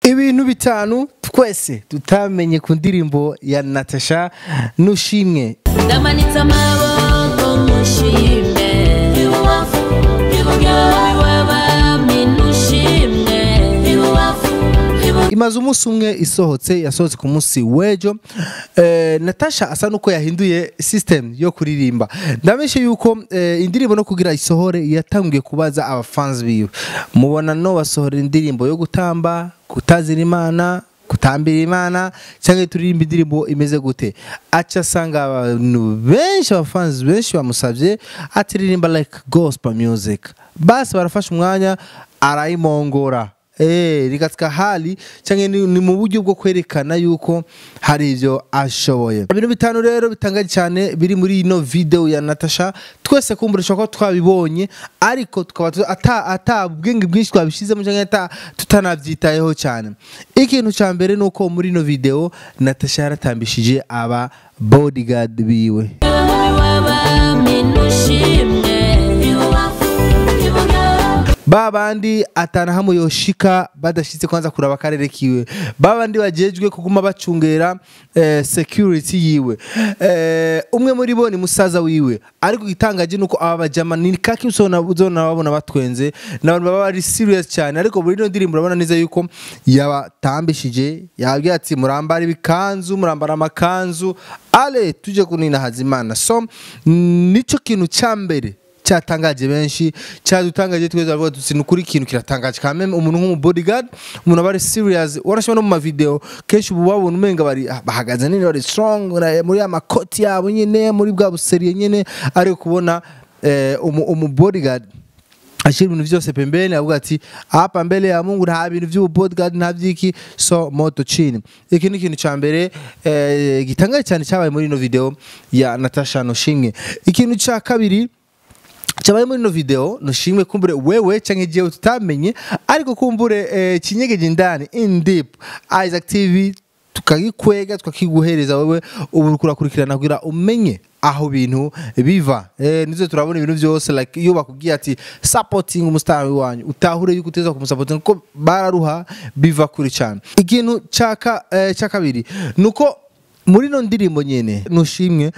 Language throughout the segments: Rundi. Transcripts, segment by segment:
ibintu bitanu twese tutamenye ku ndirimbo ya natasha nushimwe ndamanitse amaboko mushime ibubafu iburyo iwabami nushimwe ibubafu iburyo imaze umunsi umwe isohotse yasohotse ku munsi w'ejo eh, natasha asa nuko yahinduye system yo kuririmba ndamenyeshe yuko eh, indirimbo no kugira isohore yatangiye kubaza abafanzi biwe mubona no basohora indirimbo yo gutamba kutazira imana kutambira imana cyangwa turirimba indirimbo imeze gute aca asanga abantu benshi abafanzi benshi bamusabye atiririmba like gospel music basi barafashe umwanya arayimongora Eh, rikatsika hali cyangwa ni, ni mu buryo bwo kwerekana yuko hari ibyo ashoboye ibintu bitanu rero bitangaje cyane biri muri ino video ya Natasha twese kumburisha ko twabibonye ariko tukaba tu- ata ata ubwenge bwinshi twabishizemo cyangwa ata tutanabyitayeho cyane ikintu cya mbere nuko muri ino video Natasha yaratambishije aba bodyguard biwe iwabami nushimwe ibubafu iburyo ba bandi atana hamwe yoshika badashitse kwanza kuraba akarere kiwe ba bandi bajejwe kuguma bacungera eh, security yiwe eh, umwe muri bo ni musaza wiwe ariko igitangaje nuko aba bajama ni kaki usona uzona babona batwenze n'abantu baba bari serious cyane ariko muri ino ndirimbo urabona neza yuko yabatambishije yabwiye ati murambara ibikanzu murambara amakanzu ale tuje kunina hazimana so nico kintu cya mbere cyatangaje benshi cyadutangaje twese avuga tuti ni ukuri ikintu kiratangaje kandi umuntu nk'umu bodyguard umuntu aba ari serious warashima no mu mavideo kenshi ubu babona umenga bari ah, bahagaze nini bari strong na- muri ya makoti yabo nyine muri bwa buseriye nyine ariko kubona eh, umu, umu bodyguard ashyira ibintu byose pembeni avuga ati hapa mbele ya Mungu nta bintu by'ubu bodyguard nta byiki so moto chini iki ni ikintu cya mbere eh, gitangaje cyane cyabaye muri ino video ya Natasha Noshimwe ikintu cya kabiri cyabaye muri ino video nushimwe kumbure wewe canke jewe tutamenye ariko kumbure eh, kinyegeje indani in deep Isaac TV tukagikwega tukakiguhereza wewe ubu uriko urakurikirana kugira umenye aho bintu biva eh, nizo turabona ibintu byose like iyo bakubwiye ati supporting umustar wanyu utahure yuko uteza kumusapotinga kuko bararuha biva kuri cyane ikintu cyaka eh, cya kabiri nuko muri no ndirimbo nyene nushimwe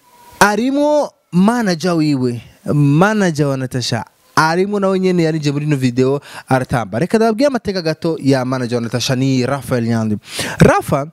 arimo manager wiwe manager wa Natasha arimo nawe nyene yarije muri ino video aratamba reka ndababwire amateka gato ya manager wa Natasha ni Rafael Nyandwi Rafa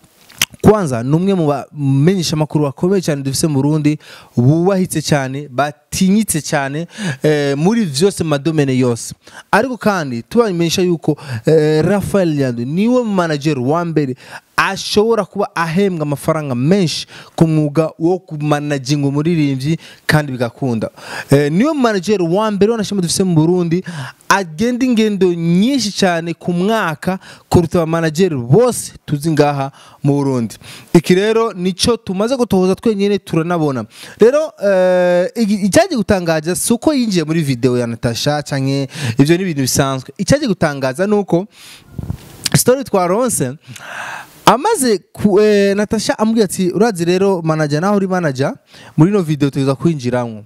kwanza ni umwe mu bamenyesha amakuru bakomeye cyane dufise mu Burundi bubahitse cyane batinyitse cyane eh, muri vyose mu madomene yose ariko kandi tubamenyesha yuko eh, Rafael Nyandwi niwe mu manager wa mbere ashobora kuba ahembwa amafaranga menshi ku mwuga wo kumanaginga umuririmbyi kandi bigakunda eh, niwe mu manager wa mbere wanashima dufise mu Burundi agenda ingendo nyinshi cyane ku mwaka kuruta abamanageri bose tuzi ngaha mu Burundi iki rero nico tumaze gutohoza twenyine turanabona rero eh, igi- icyaje gutangaza si uko yinjiye muri video ya Natasha canke ivyo ni ibintu bisanzwe icyaje gutangaza nuko story twaronse amaze ku, eh, Natasha amubwira ati urazi rero manager naho uri manager muri no video tuza kwinjiramo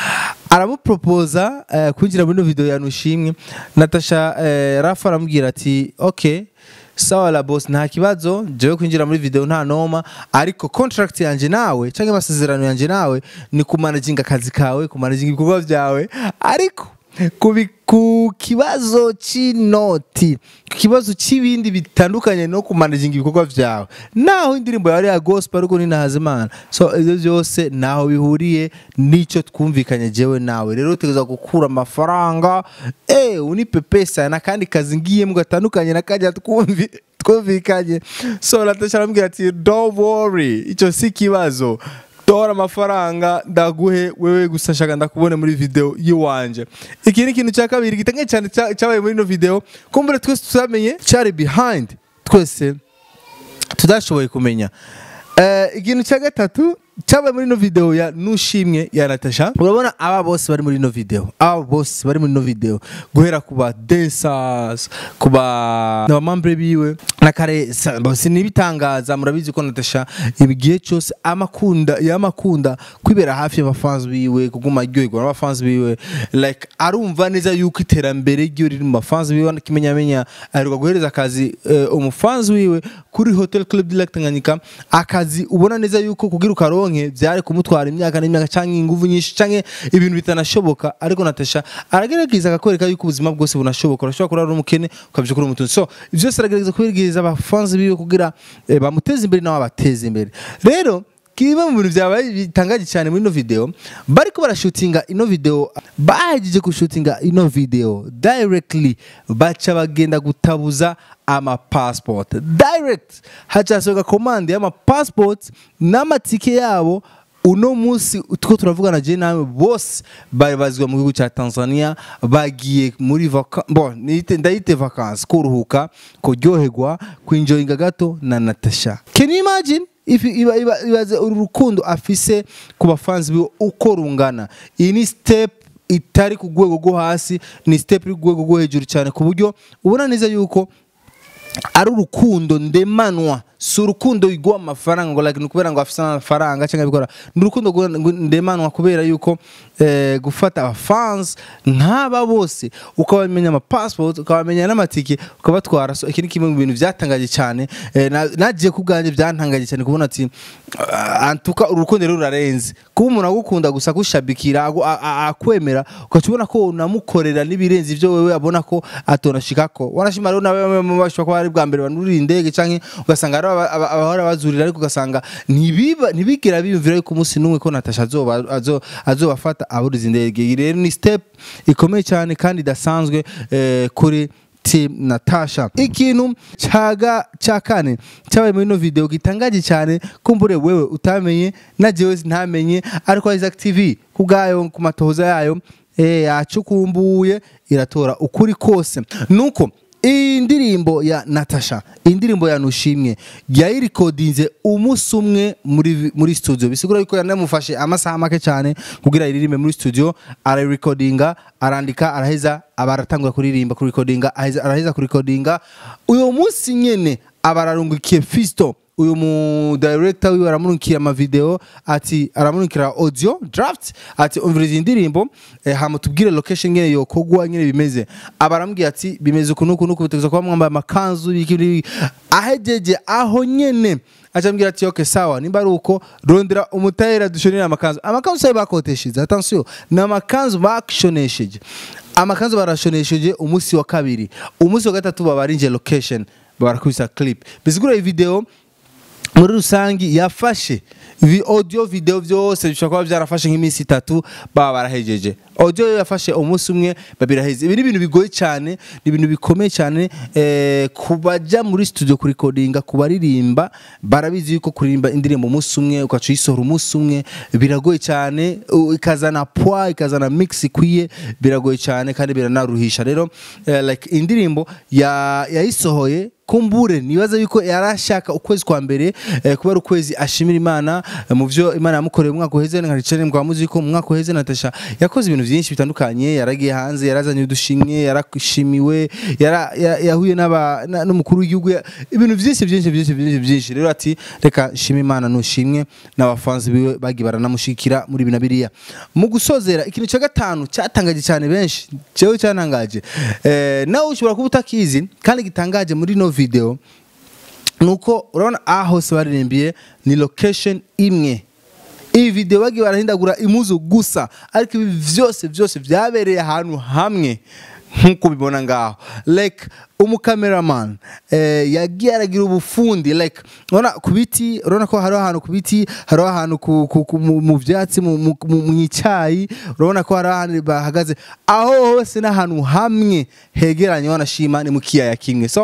aramupropoza eh, kwinjira muri no video ya Nushimwe Natasha eh, Rafa aramubwira ati okay sawa la boss nta kibazo jewe kwinjira muri video nta noma ariko contract yanje nawe cyangwa amasezerano yanje nawe ni kumanaginga akazi kawe kumanaginga ibikorwa byawe ariko kubi- ku kibazo cy'inoti ku kibazo cy'ibindi bitandukanye no kumanaginga ibikorwa byawe naho indirimbo yawe ari ya gospel ariko ni Ntahazimana so ibyo byose naho bihuriye n'icyo twumvikanye jewe nawe rero utegereza gukura amafaranga eh unipe pesa n'akandi kazi ngiyemo gatandukanye nakajya twumvi twumvikanye so Natasha arambwira ati don't worry icyo si kibazo tora amafaranga ndaguhe wewe gusa shaka ndakubone muri video yiwanje iki ni ikintu cya kabiri gitangaje cyane cya- cyabaye muri ino video kumbure twese tuzamenye cyari behind twese tudashoboye kumenya Eh, ikintu cya gatatu cyabaye muri ino video ya nushimwe ya Natasha urabona aba bose bari muri ino video aba bose bari muri ino video guhera ku ba dancers ku ba n'abamambure biwe na kare sa- bo sinibitangaza murabizi ko Natasha igihe cyose amakunda yamakunda kwibera hafi y'abafans biwe kuguma aryoherwa n'abafans biwe like arumva neza yuko iterambere ryo riri mu bafans biwe kimenyamenya aheruka guhereza akazi eh, umufans wiwe kuri Hotel Club de Lac Tanganyika akazi ubona neza yuko kugira ukaronke byari kumutwara imyaka n'imyaka cyangwa ingufu nyinshi cyangwa ibintu bitanashoboka ariko Natasha aragerageza akakwereka yuko ubuzima bwose bunashoboka urashobora kurara uri umukene ukabyo kuri umutunzi so ibyo byose aragerageza kubibwiriza abafanzi biwe kugira eh, bamuteze imbere nawe abateze imbere rero kimwe mu bintu byabaye bitangaje cyane muri ino video bariko barashutinga ino video bahejeje gushutinga ino video directly baca bagenda gutabuza ama passport direct hacasohoka komande y'ama passport n'amatike yabo uno munsi two turavugana je nawe bose bari bazwa mu gihugu cya Tanzania bagiye muri vaka bon nite ndayite vacances kuruhuka kuryoherwa kwinjoyinga gato na Natasha can you imagine if iba iba ibaze uru rukundo afise ku bafanzi biwe uko rungana iyi ni step itari ku rwego rwo hasi ni step iri ku rwego rwo hejuru cyane ku buryo ubona neza yuko ari urukundo ndemanwa si urukundo rw'amafaranga amafaranga ngo like ni ukubera ngo afise amafaranga cyangwa bikora ni urukundo rwo- ngo ndemanwa kubera yuko eh, gufata abafans nk'aba bose ukabamenya amapassport ukabamenya n'amatike ukabatwara so iki ni kimwe mu bintu byatangaje cyane eh, na- nagiye ku bwanjye byantangaje cyane kubona ati ah, antuka urukundo rero rurarenze kuba umuntu agukunda gusa agushabikira agu- a- a- akwemera ugaca ubona ko unamukorera n'ibirenze ibyo wewe abona ko atonashikako wanashima rero nawe bashobora kuba ari bwa mbere banurira indege canke ugasanga hari aba- aba- abahora bazurira ariko ugasanga ntibiba ntibigera biyumvira yuko umunsi n'umwe ko Natasha azoba azo- azobafata aburiza indege iyi rero ni step ikomeye cyane kandi idasanzwe eh, kuri Team Natasha ikintu cyaga cya kane cyabaye muri ino video gitangaje cyane kumbure wewe utamenye na jewe ntamenye ariko Isaac TV kubwayo ku matohoza yayo eh yacukumbuye iratora ukuri kose nuko iyi ndirimbo ya Natasha iyi ndirimbo ya Nushimwe yayirikodinze umunsi umwe muri muri studio bisigura yuko yanamufashe amasaha make cyane kugira iririmbe muri studio arayirekodinga arandika araheza aba aratangura kuririmba kurikodinga aheza- araheza kurikodinga uyu munsi nyene aba ararungukiye Fisto uyu mu director wiwe aramurikira amavideo ati aramurikira audio draft ati umviriza indirimbo eh, hama tubwire location nyene yokogwa nyene bimeze aba arambwiye ati bimeze uku nuku nuku bitegerezwa kuba mwambaye amakanzu ibiki n'ibiki." ahejeje aho nyene acambwira ati okay sawa nimba ari uko rondera umutayera dushonera amakanzu amakanzu sayo bakotesheje attention ni amakanzu bakshonesheje amakanzu barashonesheje umunsi wa kabiri umunsi wa gatatu babarinje location barakubisa clip bisigura iyi video muri rusangi yafashe vi audio video byose bishobora kuba byarafashe nk'iminsi itatu baba barahejeje audio yo yafashe umunsi umwe babiraheze ibi ni ibintu bigoye cyane ni ibintu bikomeye cyane eh, ku bajya muri studio kurikodinga ku baririmba barabizi yuko kuririmba indirimbo umunsi umwe ugaca uyisohora umunsi umwe biragoye cyane u- ikazana poa ikazana mix ikwiye biragoye cyane kandi biranaruhisha rero eh, like indirimbo ya- yayisohoye kumbure nibaza yuko yarashaka ukwezi kwa mbere eh, kuba ari ukwezi ashimira imana eh, mu byo imana yamukoreye umwaka uheze nkaricara ngo muzi ko mu mwaka uheze Natasha yakoze ibintu byinshi bitandukanye yaragiye hanze yarazanye udushimwe yarashimiwe yara- ya- yahuye n'aba- na- n'umukuru w'igihugu ya- ibintu byinshi byinshi byinshi byinshi byinshi rero ati reka shima imana nushimwe n'abafanzi biwe bagiye baranamushikira muri bina biriya mu gusozera ikintu cya gatanu cyatangaje cyane benshi cyewe cyantangaje eh, nawe ushobora kuba utakizi kandi gitangaje muri no video nuko urabona aho hose baririmbiye ni location imwe iyi video bagiye barahindagura imuzu gusa ariko ibi byose byose byabereye ahantu hamwe nk'uko ubibona ngaho like umukameraman eh, yagiye aragira ubufundi like urabona ku biti urabona ko hariho ahantu ku biti hariho ahantu ku, ku, ku, mu, mu byatsi mu, mu, mu, mu icyayi urabona ko hariho ahantu bahagaze aho hose n'ahantu hamwe hegeranye wanashima ni mu kiyaya kimwe so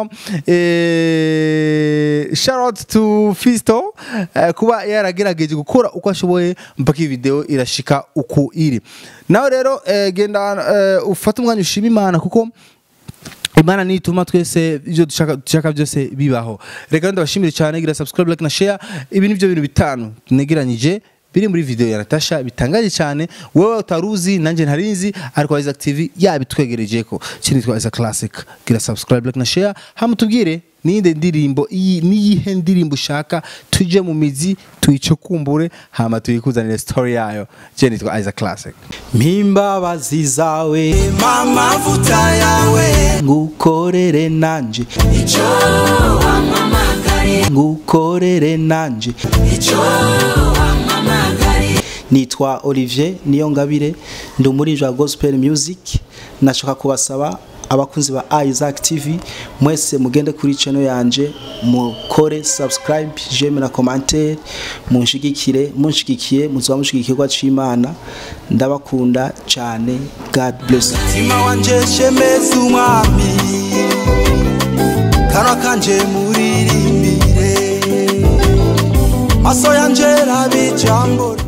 eh, shout out to Fisto eh, kuba yaragerageje gukora uko ashoboye mpaka iyi video irashika uku iri nawe rero eh, genda eh, ufate umwanya ushima imana kuko imana nituma twese ibyo dushaka dushaka byose bibaho reka ndabashimire cyane gira subscribe like na share ibi ni byo bintu bitanu tunegeranyije biri muri video ya Natasha bitangaje cyane wewe utaruzi nanjye ntarizi ariko Isaac TV yabitwegereje ko kindi twa Isaac Classic gira subscribe like na share hamutubwire ninde ndirimbo iyi niyihe ndirimbo ushaka tuje mu mizi tuyicukumbure hama tuyikuzanire story yayo je nitwa Isaac Classic mpimbabazi zawe amavuta yawe ngukorere nanje icyo wampamagariye ngukorere nanje icyo wampamagariye nitwa Olivier Niyongabire ndi umuririmbyi wa gospel music nashaka kubasaba abakunzi ba Isaac TV mwese mugende kuri channel yanje mukore subscribe j'aime na commentaire munshigikire munshigikiye muzoba mushigikirwa c'Imana ndabakunda cyane God bless you. mutima wanje shemeza umwami kanwa kanje muririmbire maso yanje rabe ijambo